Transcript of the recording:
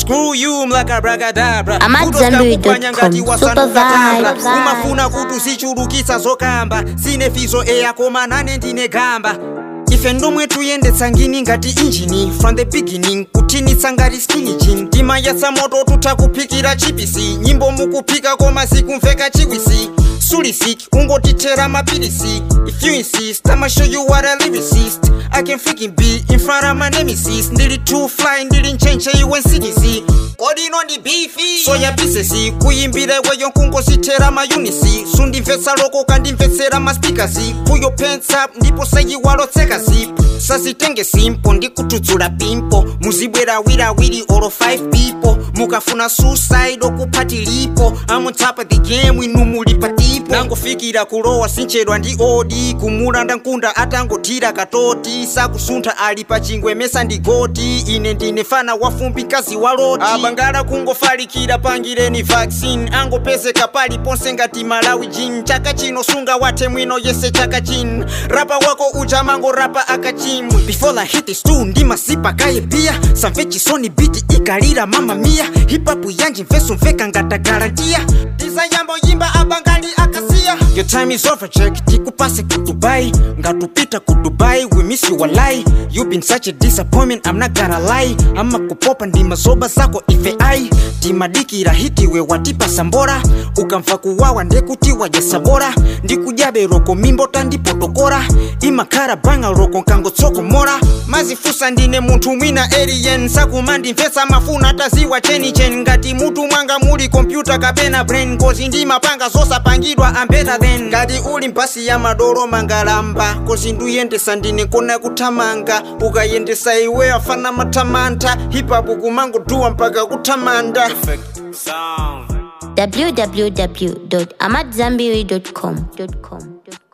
screw you mlakabrakadabra I'm at Zenbury.com. Super vibes. umafuna kuti uzichulukitsa zokamba sine fizo eyakoma nane ndine gamba ife ndomwe tuyendetsa ngini ngati injini from the beginning kutinitsa ngati skinijin timayatsa moto tutha kuphikira chipisi nyimbo mukuphika koma zikumveka chiwisi sulisik ungotithera mapilisi if you insist i'ma show you what a lyricist i can freaking be in front of my nemesis ndili too fly ndili nchenche iwe nsikisi kodi ino ndi bifi soya bisesi kuyimbira iweyo nkungosithera mayunisi sundimvetsa loko kandimvetsera maspikasi kuyo pensa ndipo sayiwalotseka zipo sazitenge simpo ndikudzudzula pimpo muzibwera wirawiri oro 5 people mukafuna suicide okuphatiliko I'm on top of the game inu muli patipo nangofikira kulowa sinchedwa ndi odi kumulanda nkunda atangothira katoti sakusuntha ali pa chingwe mesa ndi goti ine ndine fana wafumbi mkazi wa loti abangala kungofalikira pangireni vaccine angopezeka paliponse ngati malawi jin chaka chino sunga wathe mwino yese chaka chin rapa wako uja mango rapa akachimwe before i hit the stool ndimasipa kaye pia samve chisoni biti ikalira mama mia hipapu yanji mveso mveka ngata garantia tizayambo yimba abangali akasiya your time is over check tikupase ku dubai ngatupita ku dubai we miss you walai you been such a disappointment i'm not gonna lie ama kupopa ndima zoba zako ife ai timadikira hitiwe watipa sambora ukamva kuwawa ndekutiwa jasabora ndikujabe roko mimbota ndipotokora imakhala banga roko nkangotsokomora mazifusa ndine munthu mwina alien sakumandimvetsa mafuna taziwa chenichen ngati mutu mwanga muli kompyuta kapena brain kozi ndimapanga zosapangidwa am better than ngati uli mpasi ya madoro mangalamba kozi nduyendesa ndine kona kuthamanga ukayendesa iwe afana mathamantha hipapu kumangoduwa mpaka kuthamanda www.amatzambiri.com.